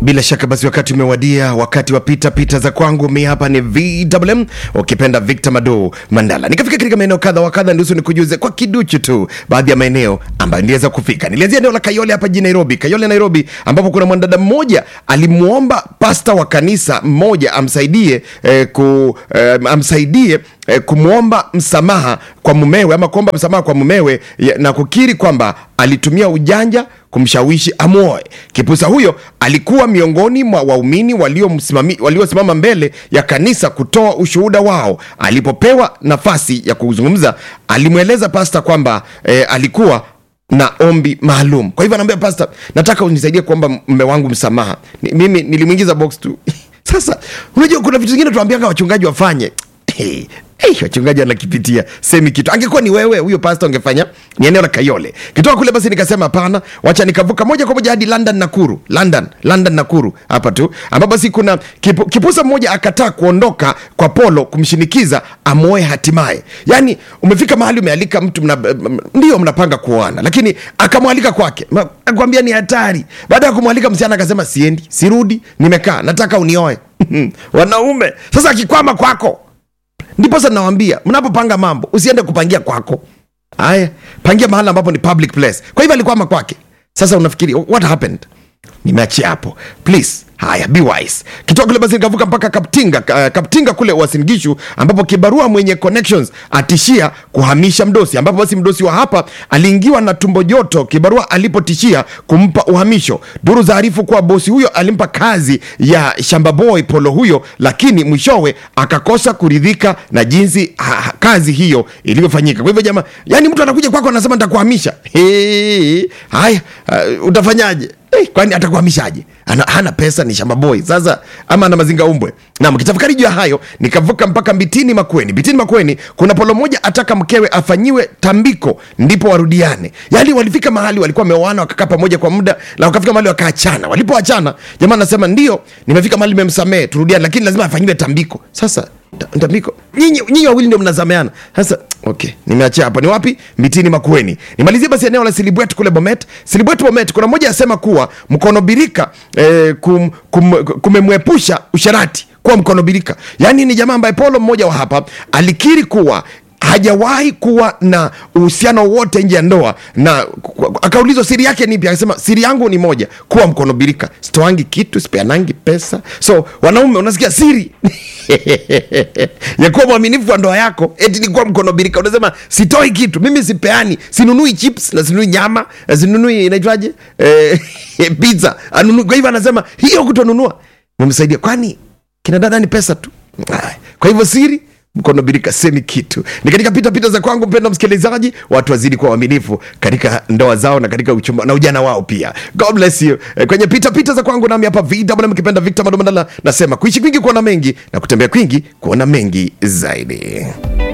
Bila shaka basi, wakati umewadia, wakati wa pita pita za kwangu. Mi hapa ni VMM, ukipenda Victor Mado Mandala. Nikafika katika maeneo kadha wa kadha, ndihusu nikujuze kwa kiduchu tu baadhi ya maeneo ambayo niliweza kufika. Nilianzia eneo la Kayole hapa jijini Nairobi, Kayole Nairobi, ambapo kuna mwanadada mmoja alimwomba pasta wa kanisa mmoja amsaidie eh, ku, eh, amsaidie eh, kumwomba msamaha kwa mumewe ama kuomba msamaha kwa mumewe ya- na kukiri kwamba alitumia ujanja kumshawishi amwoe. Kipusa huyo alikuwa miongoni mwa waumini waliomsimami- waliosimama mbele ya kanisa kutoa ushuhuda wao. Alipopewa nafasi ya kuzungumza, alimweleza pasta kwamba eh, alikuwa na ombi maalum. Kwa hivyo anaambia pasta, nataka unisaidie kuomba mme wangu msamaha. Ni, mimi nilimwingiza box tu. Sasa unajua kuna vitu vingine tuambianga wachungaji wafanye Hey, hey, wachungaji wanakipitia semi kitu. Angekuwa ni wewe huyo pasta ungefanya ni eneo la Kayole. Kitoka kule basi nikasema hapana, wacha nikavuka moja kwa moja hadi London Nakuru. London, London Nakuru hapa tu. Ambapo basi kuna kipu, kipusa mmoja akataa kuondoka kwa Polo kumshinikiza amoe hatimaye. Yaani umefika mahali umealika mtu mna, m- ndio mnapanga kuoana lakini akamwalika kwake. Ma- Akwambia ni hatari. Baada ya kumwalika msichana akasema siendi, sirudi, nimekaa, nataka unioe. Wanaume. Sasa akikwama kwako ndipo sasa nawambia mnapopanga mambo usiende kupangia kwako haya pangia mahali ambapo ni public place kwa hivyo alikwama kwake sasa unafikiri what happened nimeachia hapo please haya be wise kitoka kule basi nikavuka mpaka kaptinga ka- kaptinga kule wasingishu ambapo kibarua mwenye connections atishia kuhamisha mdosi ambapo basi mdosi wa hapa aliingiwa na tumbo joto kibarua alipotishia kumpa uhamisho duru zaarifu kuwa bosi huyo alimpa kazi ya shamba boy polo huyo lakini mwishowe akakosa kuridhika na jinsi ha, ha, kazi hiyo ilivyofanyika kwa hivyo jamaa yani mtu anakuja kwako anasema nitakuhamisha Hey, haya uh, utafanyaje Eh, kwani atakuhamishaje ana, hana pesa ni shamba boy sasa ama ana mazinga umbwe nam kitafakari juu ya hayo nikavuka mpaka mbitini makweni mbitini makweni kuna polo moja ataka mkewe afanyiwe tambiko ndipo warudiane yaani walifika mahali walikuwa wameoana wakakaa pamoja kwa muda na wakafika mahali wakaachana walipoachana jamaa anasema ndio nimefika mahali nimemsamehe turudiane lakini lazima afanyiwe tambiko sasa ta- tambiko nyinyi nyinyi wawili ndio mnazameana sasa okay nimeachia hapo ni wapi mitini makueni nimalizie basi eneo la silibwet kule bomet silibwet bomet kuna mmoja asema kuwa mkono birika eh, kum, kum, kumemwepusha usharati kuwa mkono birika yaani ni jamaa ambaye polo mmoja wa hapa alikiri kuwa hajawahi kuwa na uhusiano wote nje ya ndoa na ku- akaulizwa siri yake nipi akasema siri yangu ni moja kuwa mkono birika sitoangi kitu sipeanangi pesa so wanaume unasikia siri ya kuwa mwaminifu wa ndoa yako eti ni kuwa mkono birika unasema sitoi kitu mimi sipeani sinunui chips na sinunui nyama na sinunui inaitwaje eh, pizza anunui kwa hivyo anasema hiyo kutonunua mumsaidia kwani kina dada ni pesa tu Ay, kwa hivyo siri mkono birika semi kitu ni katika pita pita za kwangu mpendo msikilizaji watu wazidi kuwa waaminifu katika ndoa zao na katika uchumba na ujana wao pia god bless you Eh, kwenye pita pita za kwangu nami hapa vw mkipenda victor madomandala nasema kuishi kwingi kuona mengi na kutembea kwingi kuona mengi zaidi